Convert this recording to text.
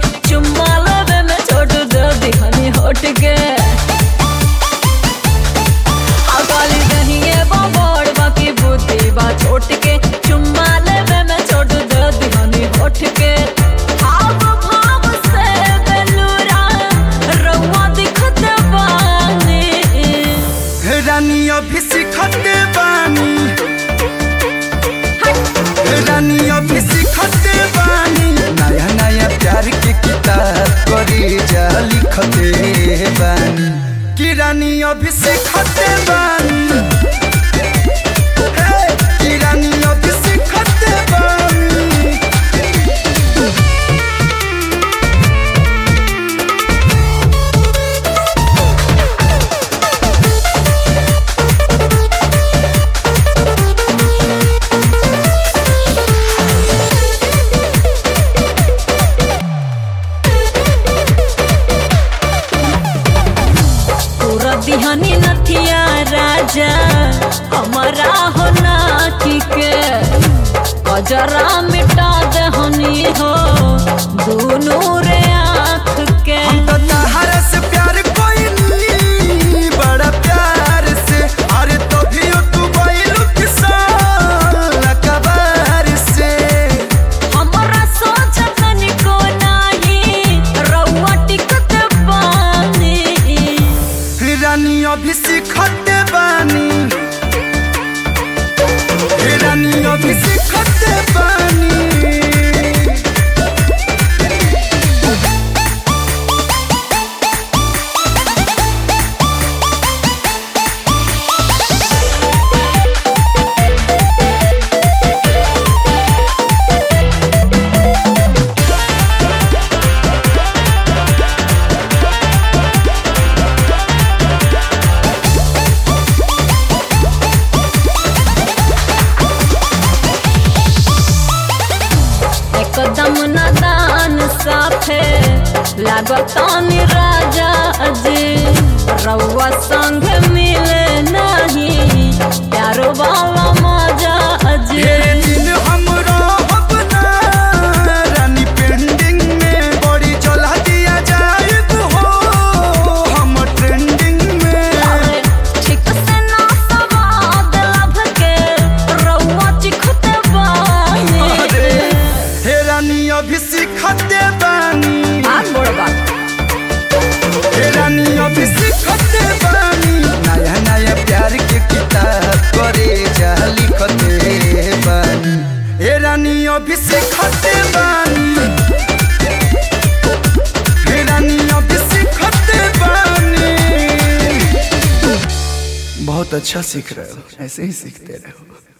चुम्मा लेवे में छोट दे दिहनी होट के अकाली दहिए बड़ बाकी बुद्धि बा छोट के चुम्मा लेवे में छोट दे दिहनी होट के हाव भाव से बेलूरा रउआ दिखत बानी रानी अभी सिखते बानी रानी अभी सिखते बानी नया नया प्यार के किताब करी जा लिखते बानी कि रानी अभी सिखते बानी हे, कि रानी अभी सिखते बानी पूरा दिहानी नथिया राजा हमारा हो नाची के अजरा मिटा दहनी हो दोनों रे आँख के हम तो तहरा से प्यार कोई नहीं बड़ा प्यार से अरे तो भी तू बैलू किसान कबार से हमारा सोचत निको नाही रउआ टिकत बानी रानी अभी सिखते बानी रानी अभी सिखते बानी एकदम नादान साफे लागतानी राजा जी रउआ संग मिले नहीं प्यारो वाला मजा जी ढेर दिन हम रहब ना, रानी पेंडिंग में बड़ी चला दिया जाए हो हम ट्रेंडिंग में ठीक से ना सवाद लभ के रउआ चिखते बानी अरे, हे रानी अभी सिखते बानी आग बोड़ बात हे रानी अभी सिखते बानी नया नया प्यार के किताब करे जा लिखते बानी हे रानी अभी सिखते बानी हे रानी अभी सिखते बानी बहुत अच्छा सीख रहे हो ऐसे ही सीखते रहो